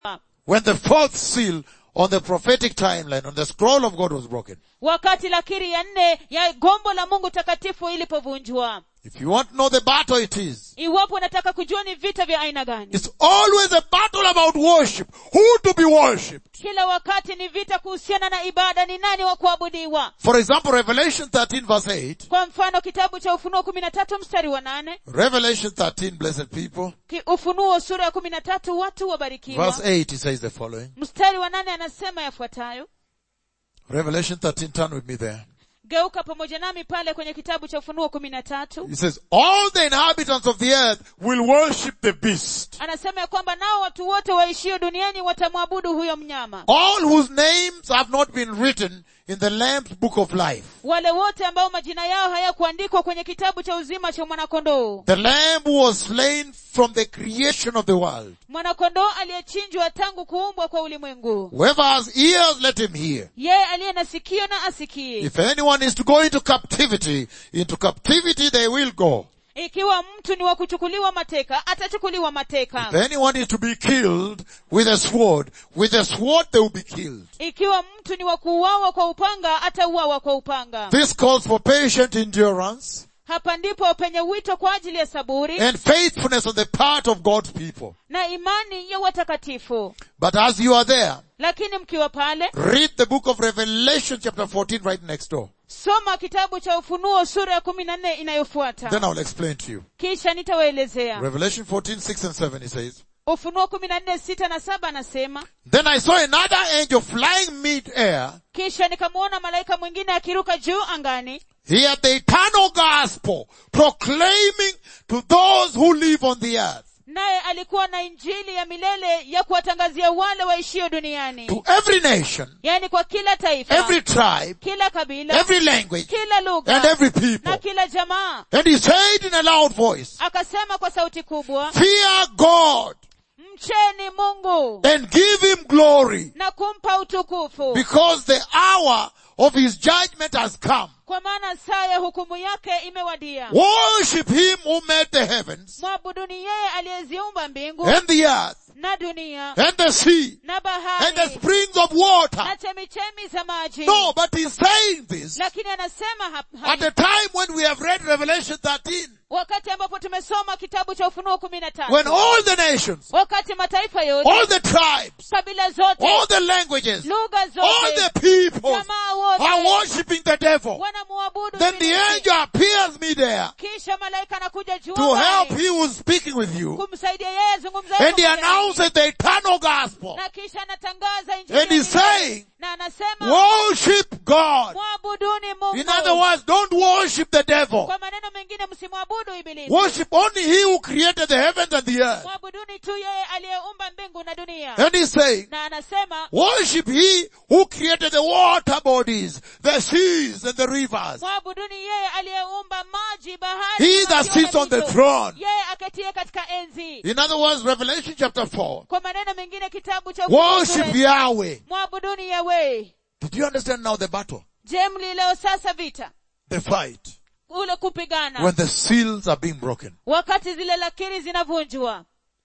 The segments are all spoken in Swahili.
when the fourth seal on the prophetic timeline, on the scroll of God was broken. wakati lakiri ya nne ya gombo la mungu takatifu ilipovunjwa If you want to know the battle it is, iwapo unataka kujua ni vita vya aina gani it's always a battle about worship. Who to be worshipped? kila wakati ni vita kuhusiana na ibada ni nani wa kuabudiwa For example, Revelation 13 verse 8. kwa mfano kitabu cha ufunuo kumi na tatu mstari wa nane Revelation 13, blessed people. Ki- ufunuo sura ya kumi na tatu watu wabarikiwa Verse 8, it says the following. mstari wa nane anasema yafuatayo Revelation 13, turn with me there. geuka pamoja nami pale kwenye kitabu cha ufunuo kumi na tatu It says, all the inhabitants of the earth will worship the beast. anasema ya kwamba nao watu wote waishio duniani watamwabudu huyo mnyama All whose names have not been written in the Lamb's book of life. wale wote ambao majina yao hayakuandikwa kwenye kitabu cha uzima cha mwanakondoo The Lamb who was slain from the creation of the world. mwanakondoo aliyechinjwa tangu kuumbwa kwa ulimwengu Whoever has ears, let him hear. yeye aliye na sikio na asikie If anyone is to go into captivity, into captivity they will go. ikiwa mtu ni wa kuchukuliwa mateka atachukuliwa If mateka anyone is to be killed with a sword, with a sword they will be killed. ikiwa mtu ni wa kuuawa kwa upanga atauawa kwa upanga This calls for patient endurance hapa ndipo penye wito kwa ajili ya saburi and faithfulness on the part of God's people. na imani ya watakatifu But as you are there, lakini mkiwa pale read the book of Revelation chapter 14 right next door. soma kitabu cha ufunuo sura ya kumi na nne inayofuata Then I'll explain to you. kisha nitawaelezea Revelation 14, 6 and 7 he says, ufunuo kumi na nne sita na saba anasema Then I saw another angel flying mid-air. kisha nikamwona malaika mwingine akiruka juu angani He had the eternal gospel proclaiming to those who live on the earth, naye alikuwa na injili ya milele ya kuwatangazia wale waishio duniani to every nation, yaani kwa kila taifa every tribe, kila kabila every language, kila and lugha every people. na kila jamaa And he said in a loud voice, akasema kwa sauti kubwa Fear God mcheni mungu and give him glory na kumpa utukufu because the hour of his judgment has come. kwa maana saa ya hukumu yake imewadia Worship him who made the heavens mwabuduni yeye aliyeziumba mbingu and the earth na dunia and the sea na and the bahari springs of water. na chemichemi za maji No, but he's saying this lakini anasema hap- at hai- a time when we have read Revelation 13, wakati ambapo tumesoma kitabu cha ufunuo kumi na when tatu all the nations, wakati mataifa all yote the tribes, kabila zote all the languages, lugha all zote the people jamaa are wote worshiping the devil. wanamuabudu Then the ibilisi. angel appears midair kisha malaika anakuja juu to angani help he who's speaking with you. kumsaidia yeye azungumza And he announces the eternal gospel. na kisha anatangaza injili And ya he's milele. saying, na anasema worship God. mwabuduni In other mungu words, don't worship the devil. kwa maneno mengine msimwabudu ibilisi Worship only he who created the heavens and the earth. mwabuduni tu yeye aliyeumba mbingu na dunia And he's saying, na anasema worship he who created the water bodies, the seas and the rivers. mwabuduni yeye aliyeumba maji bahari He na that maziwa na sits on the mito. throne. yeye aketie katika enzi In other words, Revelation chapter 4. kwa maneno mengine kitabu cha Ufunuo Worship sura- Yahweh. mwabuduni yawe Did you understand now the battle? je mlileo sasa vita The fight. ule kupigana When the seals are being broken. wakati zile lakiri zinavunjwa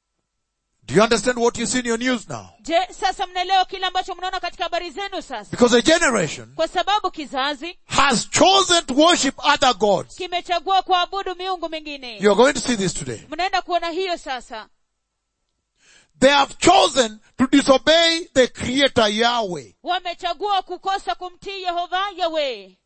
Do you understand what you see in your news now? je sasa mnaelewa kile ambacho mnaona katika habari zenu sasa Because a generation kwa sababu kizazi has chosen to worship other gods. kimechagua kuabudu miungu mingine You're going to see this today. mnaenda kuona hiyo sasa They have chosen to disobey the creator Yahweh. wamechagua kukosa kumtii yehova yawe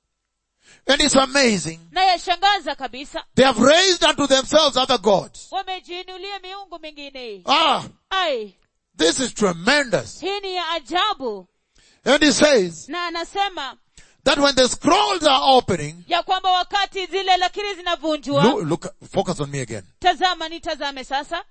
And it's amazing. na yashangaza kabisa They have raised unto themselves other gods. wamejiinulia miungu mingine Ah, ai this is tremendous. hii ni ya ajabu And he says na anasema that when the scrolls are opening, ya kwamba wakati zile lakiri zinavunjwa look, look, focus on me again. tazama nitazame sasa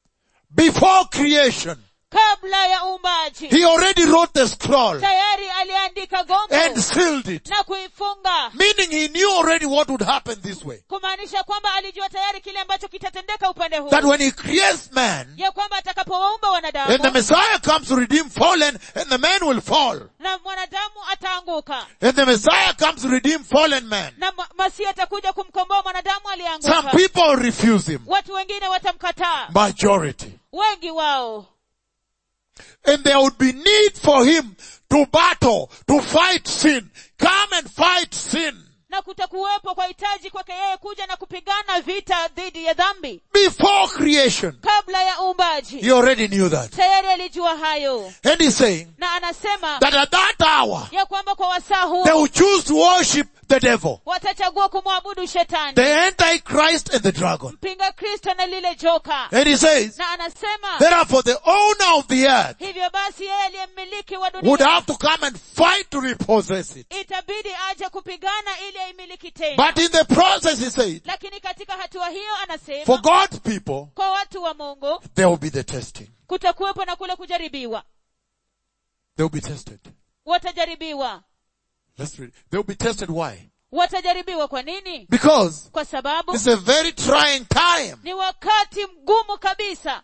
Before creation, kabla ya uumbaji he already wrote the scroll tayari aliandika gombo and sealed it. na kuifunga Meaning he knew already what would happen this way. kumaanisha kwamba alijua tayari kile ambacho kitatendeka upande huu That when he creates man, ya kwamba atakapowaumba and the wanadamu Messiah comes to redeem fallen, and the man will fall. na mwanadamu ataanguka And the Messiah comes to redeem fallen man. na ma- masihi atakuja kumkomboa mwanadamu Some aliyeanguka people refuse him. watu wengine watamkataa Majority. wengi wao and there would be need for him to battle, to fight sin. Come and fight sin na kutakuwepo kwa hitaji kwake yeye kuja na kupigana vita dhidi ya dhambi before creation. kabla ya uumbaji He already knew that. tayari alijua hayo And he's saying na anasema that at that hour, ya kwamba kwa wasaa they huo will choose to worship the devil, watachagua kumwabudu shetani the antichrist and the dragon. mpinga kristo na lile joka And he says, na anasema therefore the owner of the earth hivyo basi yeye aliye mmiliki wa would dunia have to come and fight to repossess it. itabidi aje kupigana ili aimiliki tena But in the process, he said, lakini katika hatua hiyo for anasema God's people, kwa watu wa mungu there will be the testing. kutakuwepo na kule kujaribiwa They will be tested. watajaribiwa Let's read. They will be tested. Why? watajaribiwa kwa nini Because kwa sababu it's a very trying time. ni wakati mgumu kabisa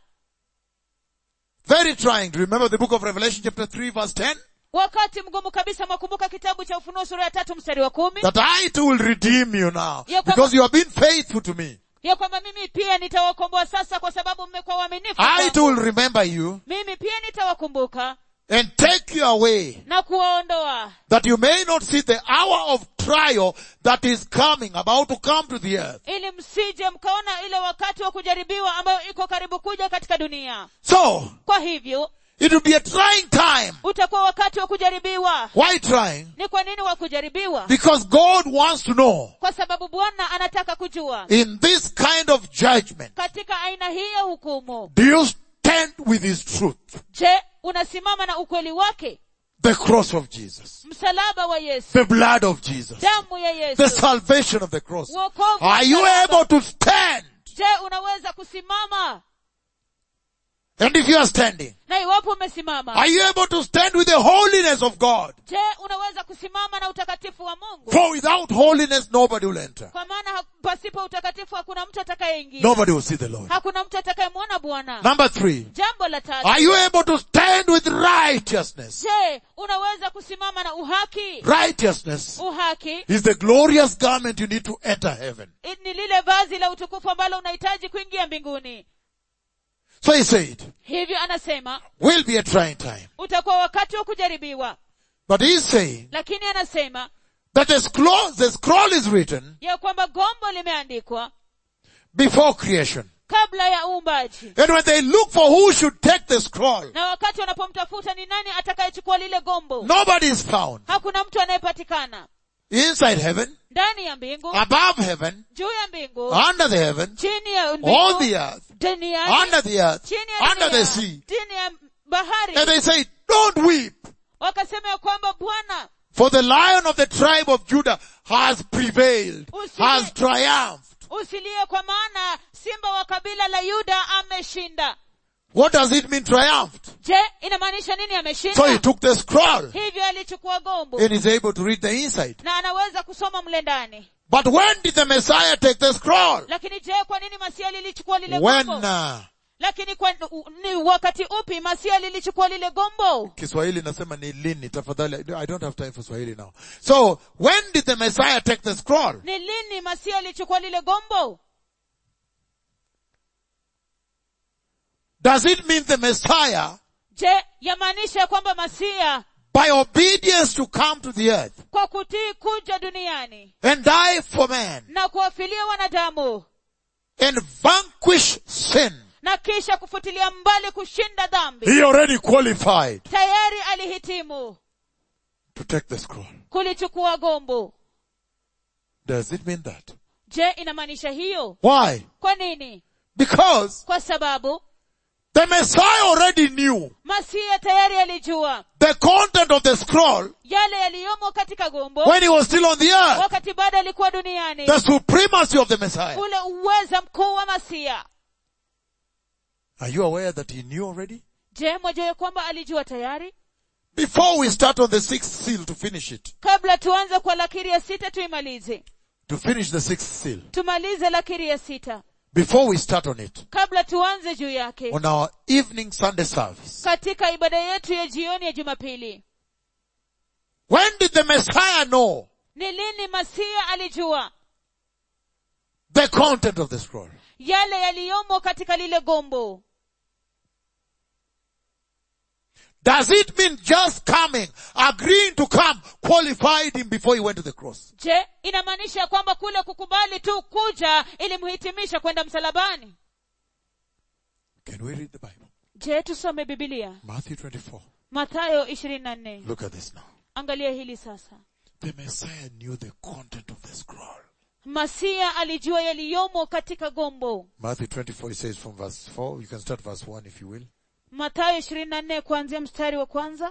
Very trying. Do you remember the book of Revelation chapter 3 verse 10? wakati mgumu kabisa mwakumbuka kitabu cha ufunuo sura ya tatu mstari wa kumi That I too will redeem you now. Ya kwamba- Because you have been faithful to me. ya kwamba mimi pia nitawakomboa sasa kwa sababu mmekuwa waaminifu I kwangu. too will remember you mimi pia nitawakumbuka and take you away na kuwaondoa that you may not see the hour of trial that is coming, about to come to the earth. ili msije mkaona ile wakati wa kujaribiwa ambayo iko karibu kuja katika dunia So, kwa hivyo it will be a trying time. utakuwa wakati wa kujaribiwa Why trying? ni kwa nini wa kujaribiwa Because God wants to know kwa sababu bwana anataka kujua in this kind of judgment, katika aina hii ya hukumu do you stand with His truth? je unasimama na ukweli wake The cross of Jesus. msalaba wa yesu The blood of Jesus. damu ya The yesu salvation of the cross. Wokovu wa Are you msalaba. able to stand? je unaweza kusimama And if you are standing, na iwapo umesimama are you able to stand with the holiness of God? je unaweza kusimama na utakatifu wa mungu For without holiness, nobody will enter. kwa maana ha- pasipo utakatifu hakuna mtu atakayeingia Nobody will see the Lord. hakuna mtu atakayemwona bwana Number three. jambo la tatu Are you able to stand with righteousness? je unaweza kusimama na uhaki Righteousness uhaki is the glorious garment you need to enter heaven. i- ni lile vazi la utukufu ambalo unahitaji kuingia mbinguni So he said, hivyo anasema will be a trying time. utakuwa wakati wa kujaribiwa But he's saying lakini anasema that the scroll, the scroll is written ya kwamba gombo limeandikwa before creation. kabla ya uumbaji And when they look for who should take the scroll, na wakati wanapomtafuta ni nani atakayechukua lile gombo nobody is found. hakuna mtu anayepatikana Inside heaven, ndani ya mbingu above heaven, juu ya mbingu under the heaven, chini ya on mbingu the earth, duniani under the earth, chini ya under the dunia, sea. chini ya bahari And they say, don't weep, wakasema ya kwamba bwana for the lion of the tribe of Judah has prevailed, Usilie. has triumphed. usilie kwa maana simba wa kabila la yuda ameshinda What does it mean triumphed? je inamaanisha nini So he ameshinda took the scroll hivyo alichukua gombo and is able to read the inside. na anaweza kusoma mle ndani But when did the Messiah take the scroll? lakini je kwa nini masia lilichukua lile When, gombo uh, lakini kwa, u- ni wakati upi masia lilichukua lile gombo Kiswahili nasema ni lini tafadhali. I don't have time for Swahili now. So, when did the Messiah take the scroll? ni lini masia alichukua lile gombo Does it mean the Messiah, je yamaanisha ya kwamba masia by obedience to come to the earth kwa kutii kuja duniani and die for man na kuwafilia wanadamu and vanquish sin, na kisha kufutilia mbali kushinda dhambi he already qualified tayari alihitimu to take the scroll. kulichukua gombo Does it mean that? je inamaanisha hiyo Why? kwa nini Because kwa sababu the Messiah already knew masia tayari alijua the content of the scroll yale yaliyomo katika gombo when he was still on the earth. wakati bado alikuwa duniani The supremacy of the Messiah. ule uweza mkuu wa masia Are you aware that he knew already? je mwajua ya kwamba alijua tayari Before we start on the sixth seal to finish it, kabla tuanze kwa lakiri ya sita tuimalize to finish the sixth seal, tumalize lakiri ya sita before we start on it, kabla tuanze juu yake on our evening Sunday service, katika ibada yetu ya jioni ya jumapili when did the Messiah know ni lini masia alijua the content of the scroll? yale yaliyomo katika lile gombo Does it mean just coming, agreeing to come, qualified him before he went to the cross? je inamaanisha kwamba kule kukubali tu kuja ilimhitimisha kwenda msalabani Can we read the Bible? je tusome bibilia Matthew 24. mathayo ishirini na nne Look at this now. angalia hili sasa The Messiah knew the content of the scroll. masia alijua yaliyomo katika gombo Matthew 24, it says from verse 4, you can start verse 1 if you will. mathayo ishirini na nne kuanzia mstari wa kwanza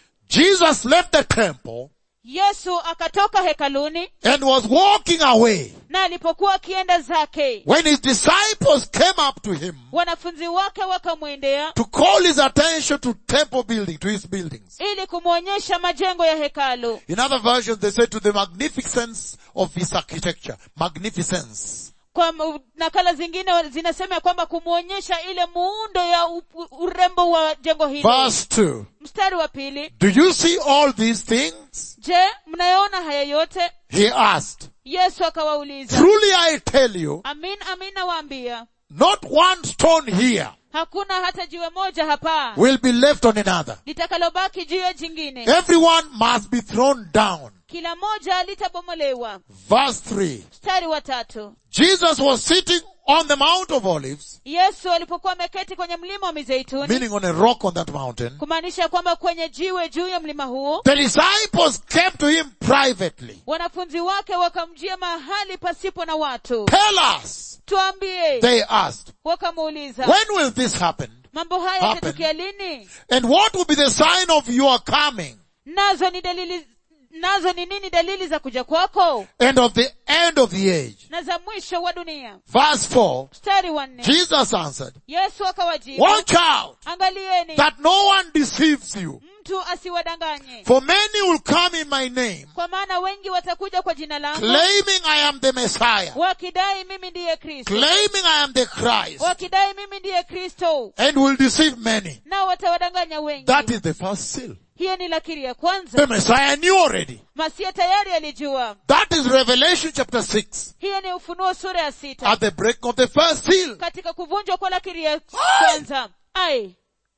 Jesus left the temple yesu akatoka hekaluni and was walking away na alipokuwa akienda zake when his disciples came up to him wanafunzi wake wakamwendea to call his attention to temple building, to his buildings. ili kumwonyesha majengo ya hekalu In other versions, they say to the magnificence of his architecture. Magnificence. kwa m- nakala zingine zinasema ya kwamba kumwonyesha ile muundo ya u- u- urembo wa jengo hili Verse 2. mstari wa pili Do you see all these things? je mnayaona haya yote He asked. yesu akawauliza Truly I tell you, amin amin nawaambia not one stone here hakuna hata jiwe moja hapa will be left on another. litakalobaki juu ya jingine Everyone must be thrown down. kila moja litabomolewa Verse 3. mstari wa tatu Jesus was sitting on the Mount of Olives, yesu alipokuwa ameketi kwenye mlima wa mizeituni meaning on a rock on that mountain. kumaanisha kwamba kwenye jiwe juu ya mlima huo The disciples came to him privately. wanafunzi wake wakamjia mahali pasipo na watu Tell us, tuambie they asked, wakamuuliza when will this happen? mambo haya happen? yatatukia lini And what will be the sign of your coming nazo ni dalili nazo ni nini dalili za kuja kwako and of the end of the age? na za mwisho wa dunia Verse 4, mstari wa nne Jesus answered, yesu akawajibu watch out angalieni that no one deceives you. mtu asiwadanganye For many will come in my name, kwa maana wengi watakuja kwa jina langu claiming I am the Messiah, wakidai mimi ndiye kristo claiming I am the Christ, wakidai mimi ndiye kristo and will deceive many. nao watawadanganya wengi That is the first seal. hiyo ni lakiri ya The kwanza Messiah knew already. masia tayari alijua That is Revelation chapter 6. hiyo ni ufunuo sura ya sita At the break of the first seal. katika kuvunjwa kwa lakiri ya kwanza ai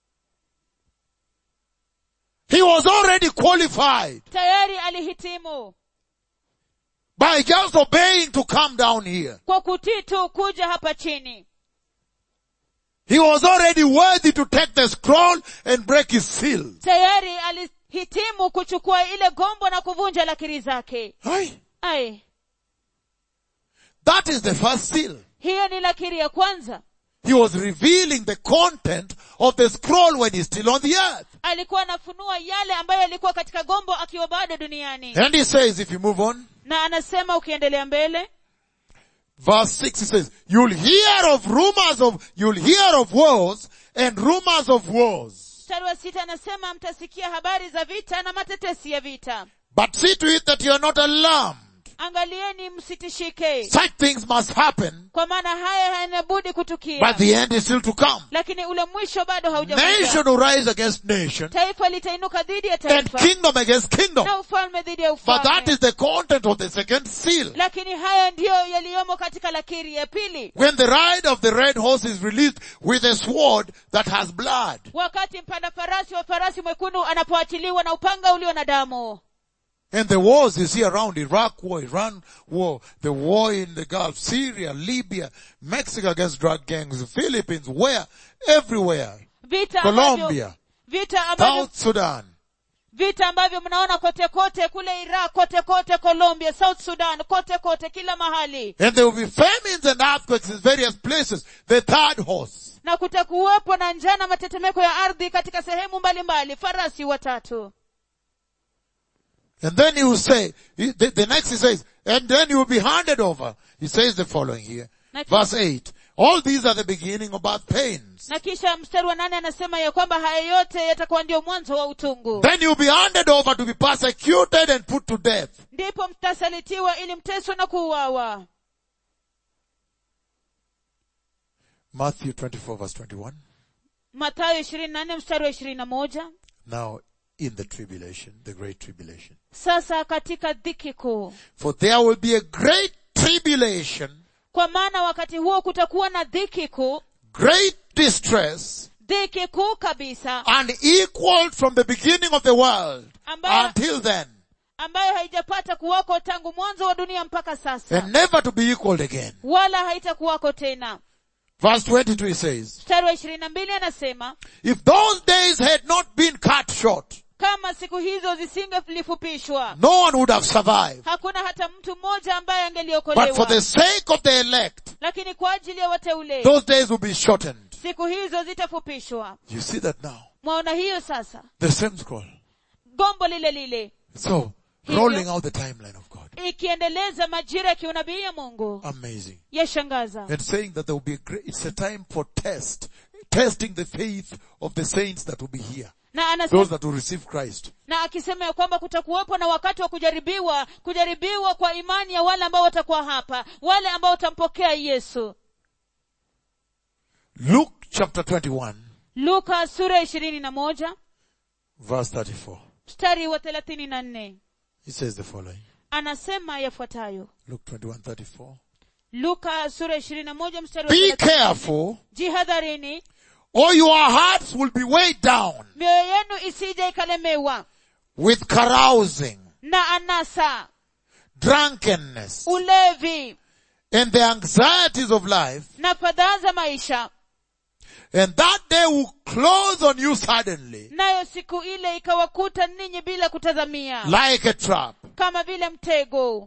He was already qualified tayari alihitimu by just obeying to come down here. kwa kutii tu kuja hapa chini He was already worthy to take the scroll and break his seal. tayari alihitimu kuchukua ile gombo na kuvunja lakiri zake Aye. ai That is the first seal. hiyo ni lakiri ya kwanza He was revealing the content of the scroll when he's still on the earth. alikuwa anafunua yale ambayo yalikuwa katika gombo akiwa bado duniani And he says, if you move on, na anasema ukiendelea mbele verse 6 he says, you'll hear of rumors of, you'll hear of wars and rumors of wars. mstari wa sita anasema mtasikia habari za vita na matetesi ya vita But see to it that you are not alarmed. angalieni msitishike Such things must happen, kwa maana haya hayanabudi kutukia but the end is still to come. lakini ule mwisho bado Nation haujakuja will rise against nation taifa litainuka dhidi ya and taifa kingdom against kingdom. na ufalme dhidi ya But that ufalme is the content of the second seal. lakini haya ndiyo yaliyomo katika lakiri ya pili When the ride of the red horse is released with a sword that has blood. wakati mpanda farasi wa farasi mwekundu anapoachiliwa na upanga ulio na damu And the wars you see around Iraq war, Iran war, the war in the Gulf, Syria, Libya, Mexico against drug gangs, the Philippines, where? Everywhere. vita ambavyo, Colombia, vita ambavyo, South Sudan. vita ambavyo mnaona kote kote kule iraq kote kote colombia south sudan kote kote kila mahali And there will be famines and earthquakes in various places. The third horse. na kutakuwepo na njaa na matetemeko ya ardhi katika sehemu mbalimbali farasi watatu And then he will say, he- the, the next he says, and then you will be handed over. He says the following here. Next. Verse 8. All these are the beginning of birth pains. na kisha mstari wa nane anasema ya kwamba haya yote yatakuwa ndio mwanzo wa utungu Then you'll be handed over to be persecuted and put to death. ndipo mtasalitiwa ili mteswe na kuuawa Matthew 24 verse 21. matayo ishirini na nne mstari wa ishirini na moja Now in the tribulation, the great tribulation. sasa katika dhiki kuu For there will be a great tribulation, kwa maana wakati huo kutakuwa na dhiki kuu great distress, dhiki kuu kabisa unequaled from the beginning of the world Ambayo- until then, ambayo haijapata kuwako tangu mwanzo wa dunia mpaka sasa and never to be equaled again. wala haitakuwako tena Verse 22 he says, mstari wa ishirini na mbili anasema if those days had not been cut short, kama siku hizo zisingelifupishwa no one would have survived. hakuna hata mtu mmoja ambaye But for angeliokolewa the sake of the elect, lakini kwa ajili ya wateule those days will be shortened. siku hizo zitafupishwa You see that now? mwaona hiyo sasa The same scroll. gombo lile lile So, Hivyo. rolling out the timeline of God. ikiendeleza majira ya kiunabii ya mungu Amazing. yashangaza And saying that there will be a great, it's a time for test, testing the faith of the saints that will be here. na anasema, Those that will receive Christ. na akisema ya kwamba kutakuwepo na wakati wa kujaribiwa kujaribiwa kwa imani ya wale ambao watakuwa hapa wale ambao watampokea yesu Luke chapter 21, luka sura ishirini na moja verse 34. mstari wa thelathini na nne He says the following. anasema yafuatayo Luke 21, 34. luka sura ishirini na moja mstari wa Be 30. careful jihadharini or your hearts will be weighed down mioyo yenu isije ikalemewa with carousing, na anasa drunkenness, ulevi and the anxieties of life, na fadhaa za maisha and that day will close on you suddenly, nayo siku ile ikawakuta ninyi bila kutazamia like a trap. kama vile mtego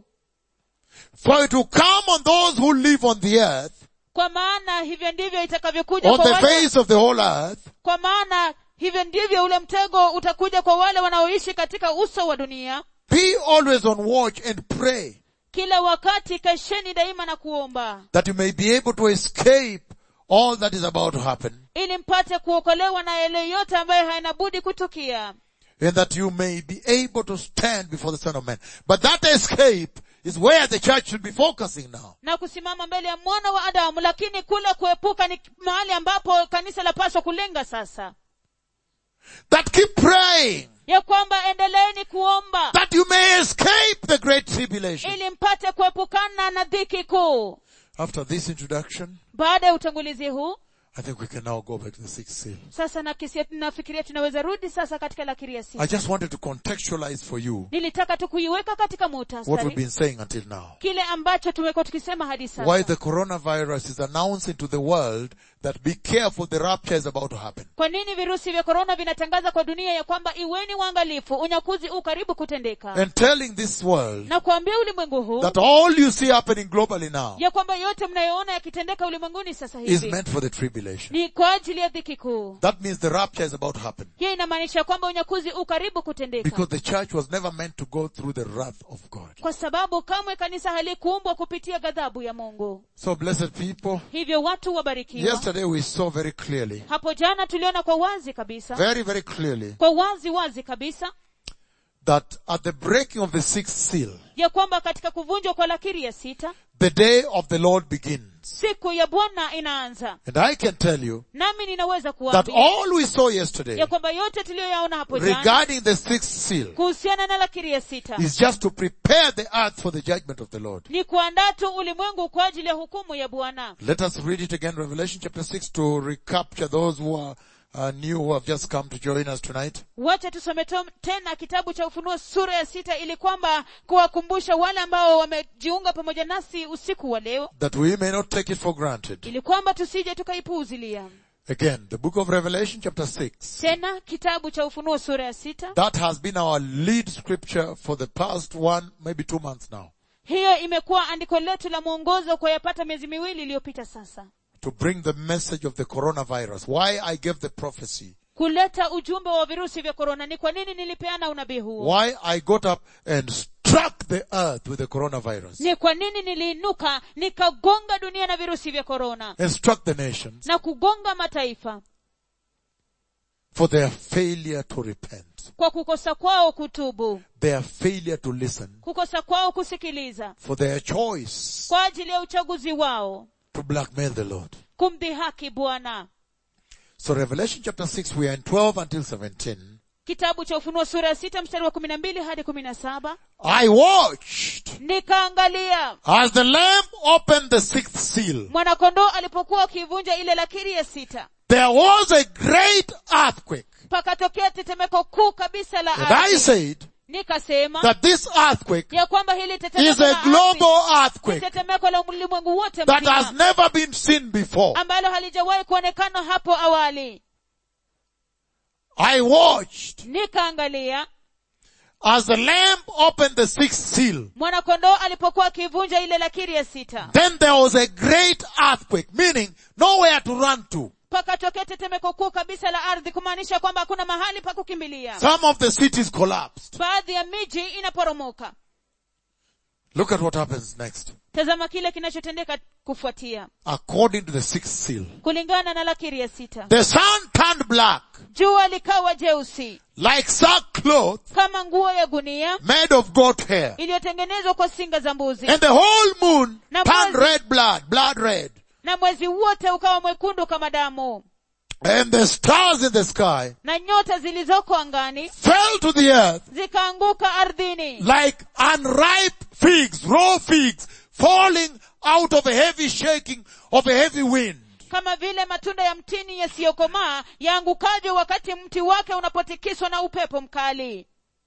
For it will come on those who live on the earth, kwa maana hivyo ndivyo itakavyokuja on kwa the wale, face of the whole earth, kwa maana hivyo ndivyo ule mtego utakuja kwa wale wanaoishi katika uso wa dunia Be always on watch and pray kila wakati kesheni daima na kuomba that you may be able to escape all that is about to happen ili mpate kuokolewa na yale yote ambayo haina budi kutukia and that you may be able to stand before the Son of Man. But that escape is where the church should be focusing now. na kusimama mbele ya mwana wa adamu lakini kule kuepuka ni mahali ambapo kanisa lapaswa kulenga sasa That keep praying ya kwamba endeleeni kuomba that you may escape the great tribulation. ili mpate kuepukana na dhiki kuu After this introduction, baada ya utangulizi huu I think we can now go back to the sixth seal. sasa nakisia nafikiria tunaweza rudi sasa katika lakiri ya I sita just wanted to contextualize for you nilitaka tu kuiweka katika what we've muhtasari been saying until now. kile ambacho tumekuwa tukisema hadi Why sasa the coronavirus is announcing to the world that be careful, the rapture is about to happen. kwa nini virusi vya korona vinatangaza kwa dunia ya kwamba iweni waangalifu unyakuzi u karibu kutendeka And telling this world na kuambia ulimwengu huu that all you see happening globally now ya kwamba yote mnayoona yakitendeka ulimwenguni sasa is hivi meant for the tribulation. ni kwa ajili ya dhiki kuu That means the rapture is about to happen. hiyo inamaanisha kwamba unyakuzi u karibu kutendeka Because the church was never meant to go through the wrath of God. kwa sababu kamwe kanisa halikuumbwa kupitia ghadhabu ya mungu So blessed people, hivyo watu wabarikiwa yesterday we saw very clearly, hapo jana tuliona kwa wazi kabisa very, very clearly, kwa wazi wazi kabisa that at the breaking of the sixth seal, ya kwamba katika kuvunjwa kwa lakiri ya sita the day of the Lord begins. siku ya bwana inaanza And I can tell you nami ninaweza that kuambia all we saw yesterday ya kwamba yote tuliyoyaona hapo jana regarding the sixth seal kuhusiana na lakiri ya sita is just to prepare the earth for the judgment of the Lord. ni kuandaa tu ulimwengu kwa ajili ya hukumu ya bwana Let us read it again, Revelation chapter 6, to recapture those who are uh, new, who have just come to join us tonight. wacha tusome to- tena kitabu cha ufunuo sura ya sita ili kwamba kuwakumbusha wale ambao wamejiunga pamoja nasi usiku wa leo That we may not take it for granted. ili kwamba tusije tukaipuuzilia Again, the book of Revelation chapter 6. tena kitabu cha ufunuo sura ya sita That has been our lead scripture for the past one, maybe two months now. hiyo imekuwa andiko letu la mwongozo kwa yapata miezi miwili iliyopita sasa To bring the message of the coronavirus. Why I gave the prophecy. kuleta ujumbe wa virusi vya korona ni kwa nini nilipeana unabii huo Why I got up and struck the earth with the coronavirus. ni kwa nini niliinuka nikagonga dunia na virusi vya korona And struck the nations na kugonga mataifa for their failure to repent. kwa kukosa kwao kutubu Their failure to listen. kukosa kwao kusikiliza For their choice kwa ajili ya uchaguzi wao to blackmail the Lord. kumdhihaki bwana So Revelation chapter 6, we are in 12 until 17. kitabu cha ufunuo sura ya sita mstari wa kumi na mbili hadi kumi na saba I watched nikaangalia as the Lamb opened the sixth seal. mwanakondoo alipokuwa akiivunja ile lakiri ya sita there was a great earthquake. pakatokea tetemeko kuu kabisa la And I ardhi said nikasema that this earthquake ya kwamba hili is tetemeko a la ardhi global ni earthquake tetemeko la ulimwengu wote that has mzima never been seen before. ambalo halijawahi kuonekana hapo awali I watched nikaangalia as the lamb opened the sixth seal. mwanakondoo alipokuwa akivunja ile lakiri ya sita Then there was a great earthquake, meaning nowhere to run to. pakatokea tetemeko kuu kabisa la ardhi kumaanisha kwamba hakuna mahali pa kukimbilia Some of the cities collapsed. baadhi ya miji inaporomoka Look at what happens next. tazama kile kinachotendeka kufuatia According to the sixth seal. kulingana na lakiri ya sita The sun turned black, jua likawa jeusi like sackcloth kama nguo ya gunia made of goat hair. iliyotengenezwa kwa singa za mbuzi And the whole moon Na turned mwezi- red blood, blood red. na mwezi wote ukawa mwekundu kama damu And the stars in the sky na nyota zilizoko angani fell to the earth zikaanguka ardhini like unripe figs, raw figs, falling out of a heavy shaking of a heavy wind. kama vile matunda ya mtini yasiyokomaa yaangukavyo wakati mti wake unapotikiswa na upepo mkali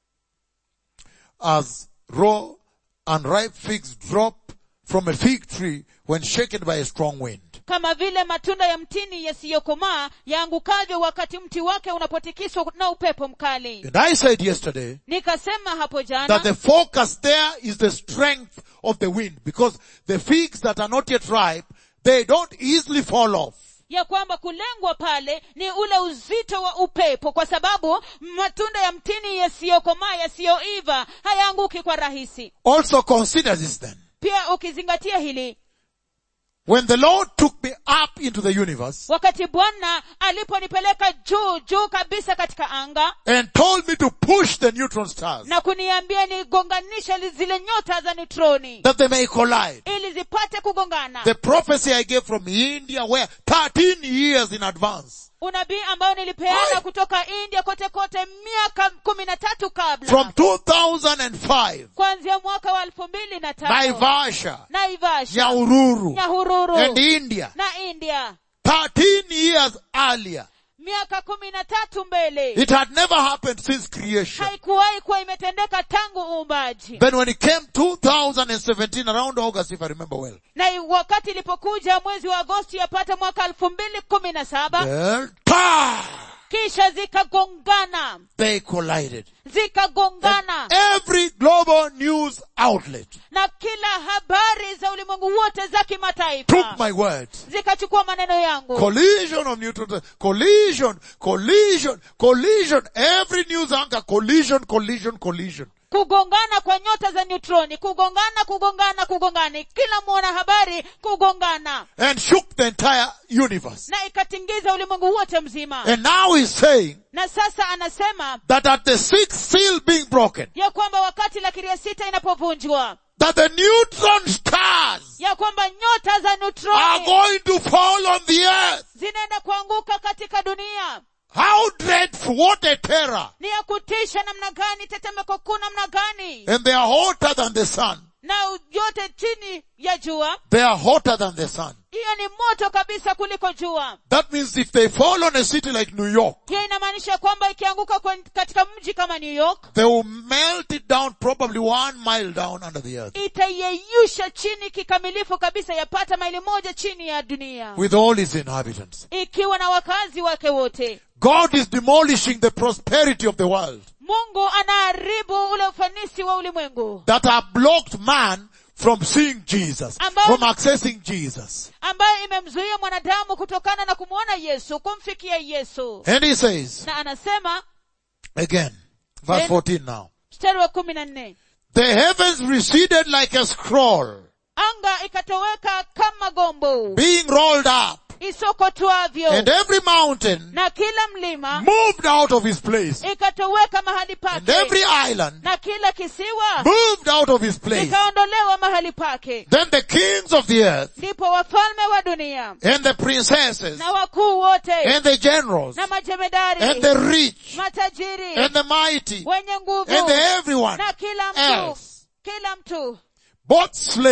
As raw, unripe figs drop from a fig tree when shaken by a strong wind. kama vile matunda ya mtini yasiyokomaa yaangukavyo wakati mti wake unapotikiswa na upepo mkali And I said yesterday nikasema hapo that jana the focus there is the strength of the wind because the figs that are not yet ripe, they don't easily fall off. ya kwamba kulengwa pale ni ule uzito wa upepo kwa sababu matunda ya mtini yasiyokomaa yasiyoiva hayaanguki kwa rahisi Also consider this then. pia ukizingatia hili When the Lord took me up into the universe wakati bwana aliponipeleka juu juu kabisa katika anga and told me to push the neutron stars na kuniambia nigonganisha li- zile nyota za neutroni that they may collide. ili zipate kugongana The prophecy I gave from India where 13 years in advance. unabii ambao nilipeana Oi! kutoka india kote kote miaka kumi na tatu kabla From 2005. kuanzia mwaka wa elfu mbili na tano Naivasha, naivasha Nyahururu, nyahururu and India. na india 13 years earlier. miaka kumi na tatu mbele It had never happened since creation. haikuwahi kuwa imetendeka tangu uumbaji Then when it came 2017 around August if I remember well, na wakati ilipokuja mwezi wa agosti yapata mwaka elfu mbili kumi na saba then, pa! kisha zikagongana they collided. zikagongana Every global news outlet na kila habari za ulimwengu wote za took kimataifa my words. zikachukua maneno yangu Collision of neutrons, collision, collision, collision. Every news anchor, collision, collision, collision. kugongana kwa nyota za neutroni kugongana kugongana kugongana kila mwona habari kugongana And shook the entire universe. na ikatingiza ulimwengu wote mzima And now he's saying na sasa anasema that at the sixth seal being broken, ya kwamba wakati lakiri ya sita inapovunjwa that the neutron stars ya kwamba nyota za are neutroni going to fall on the earth. zinaenda kuanguka katika dunia How dreadful, what a terror. ni ya kutisha namna gani tetemeko kuu namna gani And they are hotter than the sun. na yote chini ya jua They are hotter than the sun. hiyo ni moto kabisa kuliko jua That means if they fall on a city like New York, hiyo inamaanisha kwamba ikianguka kwen- katika mji kama new york they will melt it down probably one mile down under the earth itaiyeyusha chini kikamilifu kabisa yapata maili moja chini ya dunia with all its inhabitants. ikiwa na wakazi wake wote God is demolishing the prosperity of the world mungu anaharibu ule ufanisi wa ulimwengu that have blocked man from seeing Jesus, Ambao- from accessing Jesus. ambayo imemzuia mwanadamu kutokana na kumwona yesu kumfikia yesu And he says, na anasema again, verse Then- 14 now, mstari wa kumi na nne the heavens receded like a scroll anga ikatoweka kama gombo being rolled up isokotwavyo and every mountain na kila mlima moved out of his place ikatoweka mahali and every pake island na kila kisiwa moved out of his place. ikaondolewa mahali pake Then the kings of the earth ndipo wafalme wa dunia and the princesses na wakuu wote and the generals na majemedari and the rich matajiri and the mighty wenye nguvu and the everyone na kila mtu else, kila mtu both slave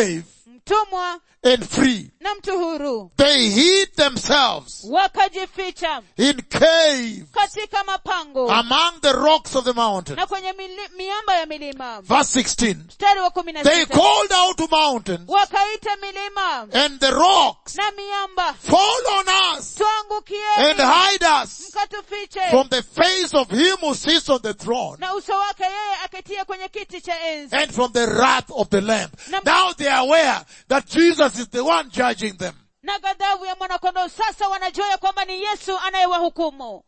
mtumwa and free. na mtu huru They hid themselves wakajificha in caves katika mapango among the rocks of the mountain. na kwenye mili, miamba ya milima Verse 16. mstari wa kumi na They sita called out to mountains wakaita milima and the rocks, na miamba fall on us and tuangukieni hide us mkatufiche from the face of him who sits on the throne na uso wake yeye aketia kwenye kiti cha enzi and from the wrath of the lamb. Nam- Now they are aware that Jesus is the one judging them. na ghadhabu ya mwanakondoo sasa wanajua ya kwamba ni yesu anayewahukumu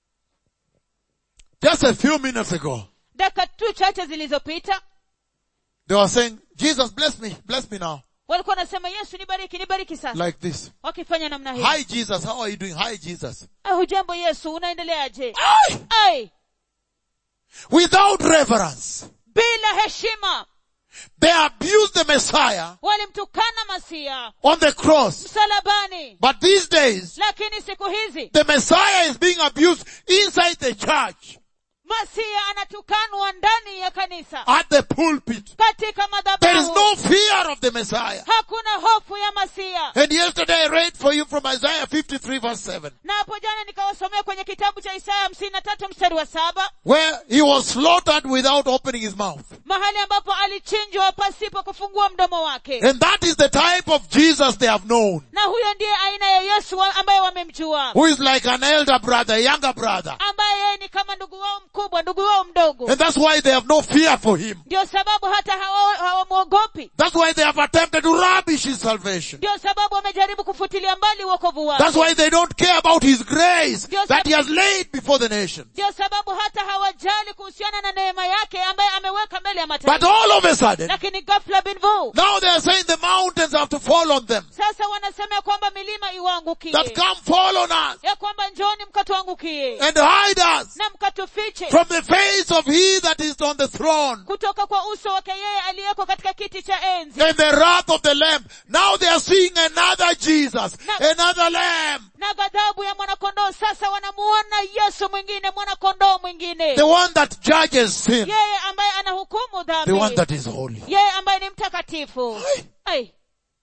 Just a few minutes ago, dakika tu chache zilizopita they were saying, Jesus bless me, bless me now. walikuwa wanasema yesu nibariki nibariki sasa Like this. wakifanya namna hii Hi Jesus, how are you doing? Hi Jesus. Ah, hujambo yesu unaendeleaje Aye! ai Without reverence. bila heshima They abused the Messiah walimtukana masia on the cross. msalabani But these days, lakini siku hizi the Messiah is being abused inside the church, masia anatukanwa ndani ya kanisa at the pulpit. katika There is madhabahu no fear of the Messiah. hakuna hofu ya masia And yesterday I read for you from Isaiah 53 verse 7, na hapo jana nikawasomea kwenye kitabu cha isaya hamsini na tatu mstari wa saba where he was slaughtered without opening his mouth. mahali ambapo alichinjwa pasipo kufungua mdomo wake And that is the type of Jesus they have known, na huyo ndiye aina ya yesu wa- ambaye wamemjua who is like an elder brother, a younger brother. ambaye yeye ni kama ndugu wao mkubwa ndugu wao mdogo And that's why they have no fear for him. ndio sababu hata hawa- hawamwogopi That's why they have attempted to rubbish his salvation. ndio sababu wamejaribu kufutilia mbali uokovu wake That's why they don't care about his grace Dios that he sabe- has laid before the nation. ndio sababu hata hawajali kuhusiana na neema yake ambaye ameweka mbele ya But mataifa all of a sudden, lakini ghafla binvu now they are saying the mountains have to fall on them. sasa wanasema ya kwamba milima iwaangukie That come fall on us ya kwamba njoni mkatuangukie and hide us na mkatufiche from the face of he that is on the throne kutoka kwa uso wake yeye aliyeko katika kiti cha enzi and the wrath of the lamb. Now they are seeing another Jesus, Na- another lamb, na ghadhabu ya mwanakondoo sasa wanamuona yesu mwingine mwanakondoo mwingine the one that judges sin, yeye ambaye anahukumu the one dhambi that is holy. yeye ambaye ni mtakatifu Ai. Ai,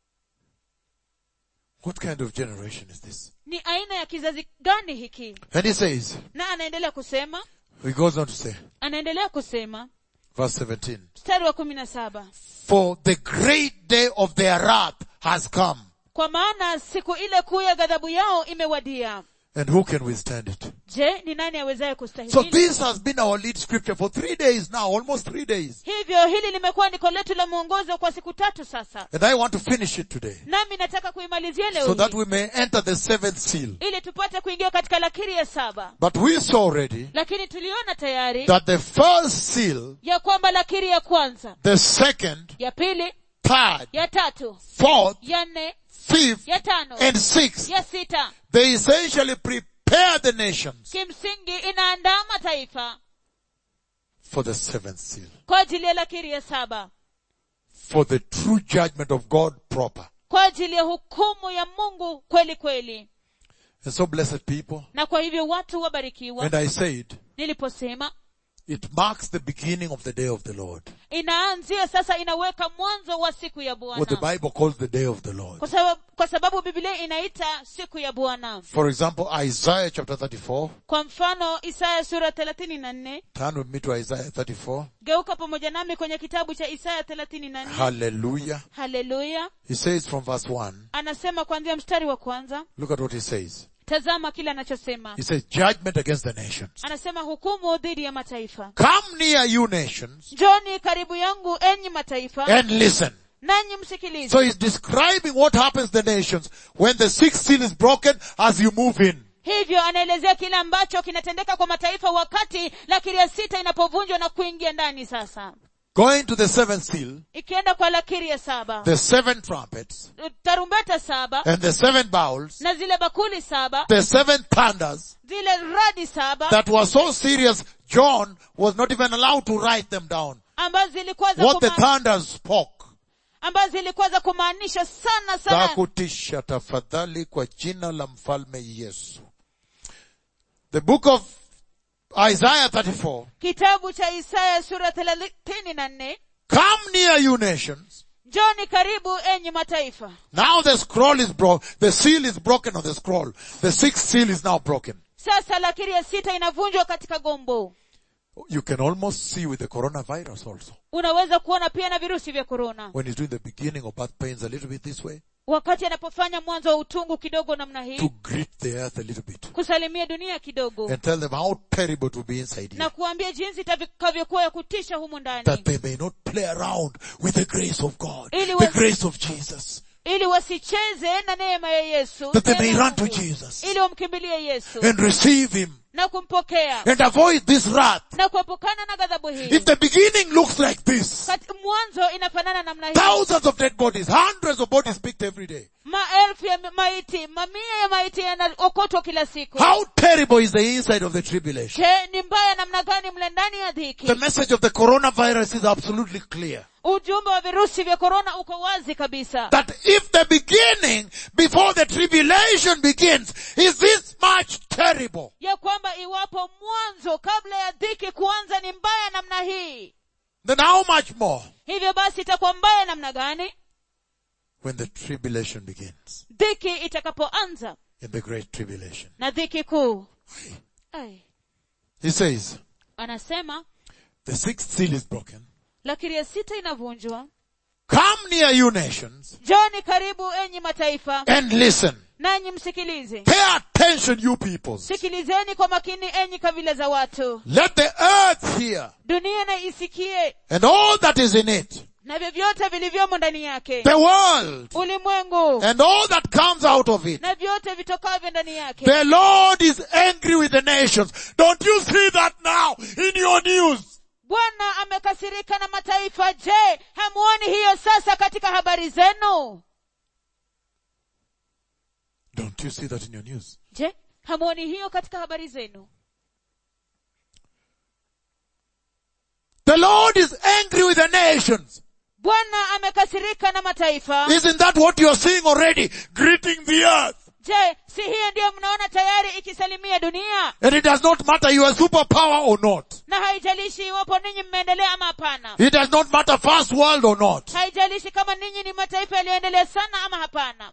What kind of generation is this? ni aina ya kizazi gani hiki And he says, na anaendelea kusema he goes on to say, anaendelea kusema verse 17, mstari wa kumi na saba for the great day of their wrath has come. kwa maana siku ile kuu ya ghadhabu yao imewadia And who can withstand it? je ni nani awezaye So kustahimili this has been our lead scripture for three days now, almost three days. hivyo hili limekuwa andiko letu la mwongozo kwa siku tatu sasa And I want to finish it today. nami nataka kuimalizia leo So that hii, we may enter the seventh seal. ili tupate kuingia katika lakiri ya saba But we saw already lakini tuliona tayari that the first seal, ya kwamba lakiri ya kwanza the second, ya pili third, ya tatu fourth, ya nne fifth, ya tano and sixth, ya sita they essentially prepare the nations kimsingi inaandaa mataifa for the seventh seal. kwa ajili ya lakiri ya saba For the true judgment of God proper. kwa ajili ya hukumu ya mungu kweli kweli And so blessed people, na kwa hivyo watu wabarikiwa and I said, niliposema it marks the beginning of the day of the Lord. inaanzia sasa inaweka mwanzo wa siku ya What the bwana Bible calls the day of the Lord. kwa sababu, kwa sababu biblia inaita siku ya bwana For example, Isaiah chapter 34. kwa mfano isaya sura thelathini na nne Turn with me to Isaiah 34. geuka pamoja nami kwenye kitabu cha isaya thelathini na nne Hallelujah. haleluya He says from verse 1, anasema kuanzia mstari wa kwanza look at what he says. tazama kile anachosema He says, judgment against the nations. anasema hukumu dhidi ya mataifa Come near you nations njoni karibu yangu enyi mataifa and listen. nanyi msikilize So he's describing what happens to the nations when the sixth seal is broken as you move in. hivyo anaelezea kile ambacho kinatendeka kwa mataifa wakati lakiri ya sita inapovunjwa na kuingia ndani sasa Going to the seventh seal, ikienda kwa lakiri ya saba the seven trumpets tarumbeta saba and the seven bowls, na zile bakuli saba the seven thunders zile radi saba that were so serious, John was not even allowed to write them down. ambazo zilikuwa za What the kuma, thunders spoke. ambazo zilikuwa za kumaanisha sana za sana kutisha tafadhali kwa jina la mfalme Yesu. The book of Isaiah 34. kitabu cha isaya sura thelathini na nne Come near you nations njoni karibu enyi mataifa Now the scroll is broke, the seal is broken on the scroll. The sixth seal is now broken. sasa lakiri ya sita inavunjwa katika gombo You can almost see with the coronavirus also. unaweza kuona pia na virusi vya korona When he's doing the beginning of birth pains a little bit this way, wakati anapofanya mwanzo wa utungu kidogo namna hii to greet the earth a little bit. kusalimia dunia kidogo And tell them how terrible it will be inside na here. kuambia jinsi itakavyokuwa ya kutisha humu That ndani they may not play around with the grace of God, Ili the wa- grace of Jesus. ili wasicheze na neema ya yesu That they neema may ya run to Mungu. Jesus ili wamkimbilie yesu and receive Him na kumpokea and avoid this wrath. na kuepukana na ghadhabu hii If the beginning looks like this, Kati- mwanzo inafanana namna hii thousands of dead bodies, hundreds of bodies picked every day. maelfu ya maiti mamia ya maiti yanaokotwa kila siku How terrible is the inside of the tribulation? je ni mbaya namna gani mle ndani ya dhiki The message of the coronavirus is absolutely clear. ujumbe wa virusi vya korona uko wazi kabisa That if the beginning, before the tribulation begins, is this much terrible, ya kwamba iwapo mwanzo kabla ya dhiki kuanza ni mbaya namna hii then how much more hivyo basi itakuwa mbaya namna gani when the tribulation begins? dhiki itakapoanza In the great tribulation. na dhiki kuu Ai. He says, anasema the sixth seal is broken. lakini ya sita inavunjwa Come near you nations joni karibu enyi mataifa and listen. nanyi msikilize Pay attention you peoples. sikilizeni kwa makini enyi kabila za watu Let the earth hear dunia na isikie and all that is in it. na vyovyote vilivyomo ndani yake The world ulimwengu and all that comes out of it. na vyote vitokavyo ndani yake The Lord is angry with the nations. Don't you see that now in your news? bwana amekasirika na mataifa je hamuoni hiyo sasa katika habari zenu Don't you see that in your news? je hamuoni hiyo katika habari zenu The Lord is angry with the nations. bwana amekasirika na mataifa Isn't that what you're seeing already? Greeting the earth. je si hiyo ndiyo mnaona tayari ikisalimia dunia And it does not matter you are superpower or not. na haijalishi iwapo ninyi mmeendelea ama hapana It does not matter first world or not. haijalishi kama ninyi ni mataifa yaliyoendelea sana ama hapana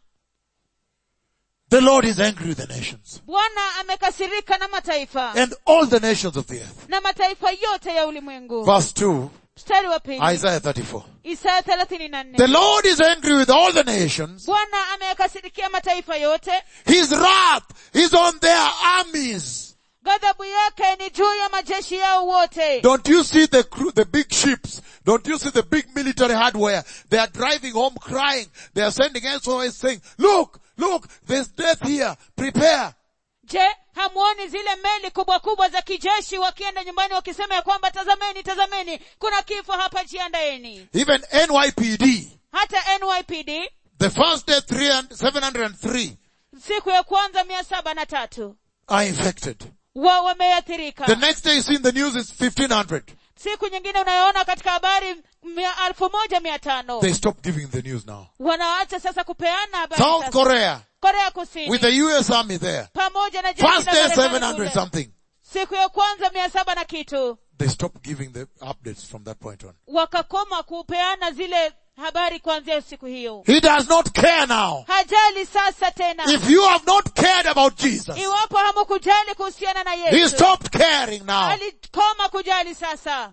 The Lord is angry with the nations. bwana amekasirika na mataifa And all the nations of the earth. na mataifa yote ya ulimwengu Verse 2, mstari wa pili Isaiah 34. isaya thelathini na The nne Lord is angry with all the nations. bwana ameyakasirikia mataifa yote His wrath is on their armies. ghadhabu yake ni juu ya majeshi yao wote Don't you see the crew, the big ships? Don't you see the big military hardware? They are driving home crying. They are sending SOS saying, look, look, there's death here. Prepare. je hamuoni zile meli kubwa kubwa za kijeshi wakienda nyumbani wakisema ya kwamba tazameni tazameni kuna kifo hapa jiandaeni Even NYPD, hata nypd the first day 300 703 siku ya kwanza mia saba na tatu are infected. wa wameathirika The next day you see in the news is 1500. siku nyingine unayoona katika habari mia alfu moja mia tano They stopped giving the news now. wanaacha sasa kupeana habari South sasa. Korea, korea kusini with the US army there. pamoja na jeshi First la day Marekani 700 kule. something. siku ya kwanza mia saba na kitu They stopped giving the updates from that point on. wakakoma kupeana zile habari kuanzia siku hiyo He does not care now. hajali sasa tena If you have not cared about Jesus, iwapo hamukujali kuhusiana na He yesu stopped caring now. alikoma kujali sasa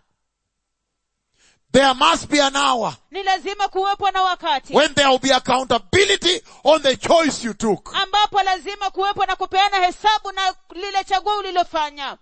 There must be an hour ni lazima kuwepo na wakati when there will be accountability on the choice you took. ambapo lazima kuwepo na kupeana hesabu na lile chaguo ulilofanya